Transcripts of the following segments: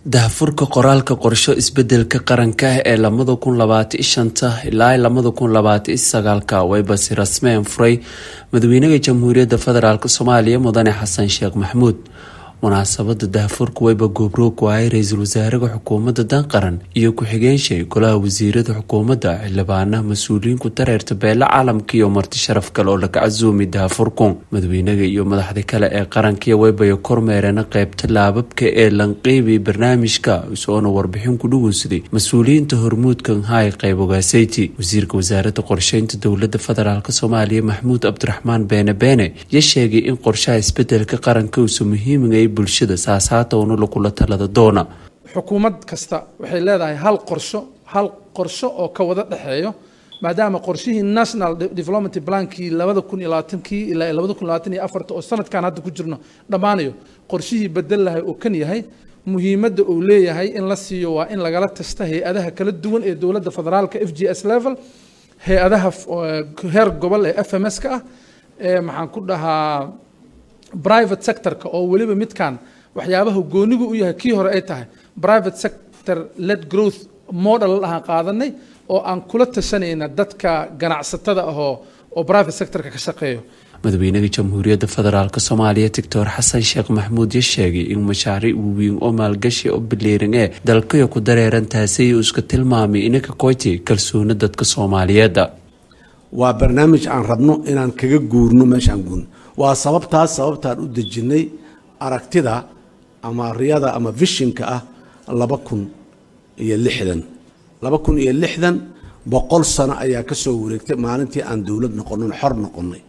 daahfurka qoraalka qorsho isbedelka qaranka ah ee lamada kun labaatan shanta ilaa lamada kun labaatan sagaalka wayba si rasmeen furay madaxweynaha jamhuuriyadda federaalk soomaaliya mudane xasan sheekh maxamuud munaasabada daahfurka wayba goobroog waayay ra-iisul wasaaraha xukuumadda dan qaran iyo ku-xigeenshey golaha wasiirada xukuumadda xildhibaanaha mas-uuliyiinku dareerta beele caalamka iyo marti sharaf kale oo laga casuumi daahfurku madaxweynaha iyo madaxda kale ee qarankiiyo waybaya kormeereen qeybta laababka ee lanqeybi barnaamijka isoona warbixin ku dhugunsaday mas-uuliyiinta hormuudka hay qeyb ogaaseyti wasiirka wasaaradda qorsheynta dowlada federaalk soomaaliya maxamuud cabdiraxmaan beene beene ya sheegay in qorshaha isbedelka qaranka uusa muhiimigay bulshada saasaatowna lagula talada doona xukuumad kasta waxay leedahay hal qorsho hal qorsho oo ka wada dhexeeyo maadaama qorshihii national development plankii labada kun iyo labaatankii ilaa labada kun labaatan iyo afarta oo sanadkan hadda ku jirno dhammaanayo qorshihii bedel lahay oo kan yahay muhiimadda uu leeyahay in la siiyo waa in lagala tasta hay-adaha kala duwan ee dowladda federaalka f g s level hay-adaha heer gobol ee f m s ka ah ee maxaan ku dhahaa private sectorka oo weliba midkan waxyaabaha goonigu u yahay kii hore ay tahay private sector led growth model ahaan qaadanay oo aan kula tashanayna dadka ganacsatada ahoo oo private sectorka ka shaqeeyo madaxweynaha jamhuuriyadda federaalk soomaaliya doctor xasan sheekh maxamuud ya sheegay in mashaariic waaweyn oo maalgashi oo bileeran ee dalkayo ku dareeran taasi uu iska tilmaamay inaka koyti kalsooni dadka soomaaliyeedda waa barnaamij aan rabno inaan kaga guurno meeshaan guurno waa sababtaas sababtaan u dejinnay aragtida ama riyada ama vishinka ah laba kun iyo lixdan laba kun iyo lixdan boqol sano ayaa ka soo wareegtay maalintii aan dowlad noqonin xor noqonnay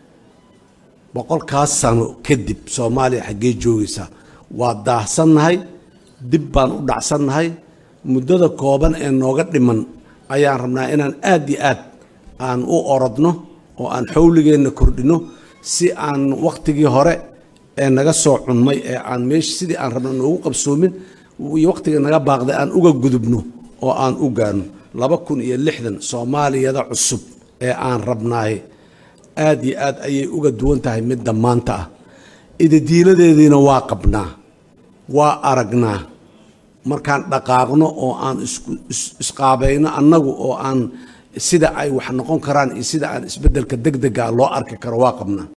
boqolkaas sano kadib soomaaliya xaggee joogaysaa waa daahsannahay dib baan u dhacsannahay muddada kooban ee nooga dhiman ayaan rabnaa inaan aad iyo aad aan u orodno oo aan xawligeenna kordhinno si aan wakhtigii hore ee naga soo cunmay ee aan meesha sidii aan rabno noogu qabsoomin iyo wakhtiga naga baaqday aan uga gudubno oo aan u gaarno laba kun iyo lixdan soomaaliyada cusub ee aan rabnaay aad iyo aad ayay uga duwan tahay midda maanta ah idadiiladeediina waa qabnaa waa aragnaa markaan dhaqaaqno oo aan isqaabayno annagu oo aan sida ay wax noqon karaan iyo sida aan isbeddelka deg dega loo arki karo waa qabnaa